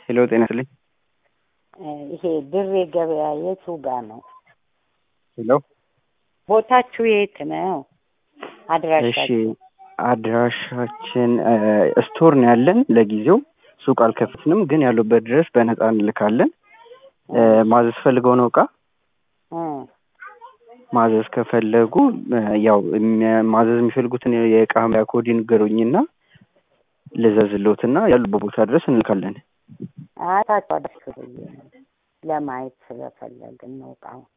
ሄሎ ጤና ይስጥልኝ። ይሄ ድሬ ገበያ የቱ ጋ ነው? ሄሎ ቦታችሁ የት ነው? እሺ አድራሻችሁ? አድራሻችን ስቶር ነው ያለን ለጊዜው ሱቅ አልከፍትንም፣ ግን ያሉበት ድረስ በነፃ እንልካለን። እ፣ ማዘዝ ፈልገው ነው እቃ እ፣ ማዘዝ ከፈለጉ እ፣ ያው የሚያ- ማዘዝ የሚፈልጉትን የእቃ መለያ ኮድ ይንገሩኝና ልዘዝልዎትና ያሉበት ቦታ ድረስ እንልካለን። አታችሁ አድርሱ ብዬ ነው ለማየት ስለፈለግን ነው እቃውን።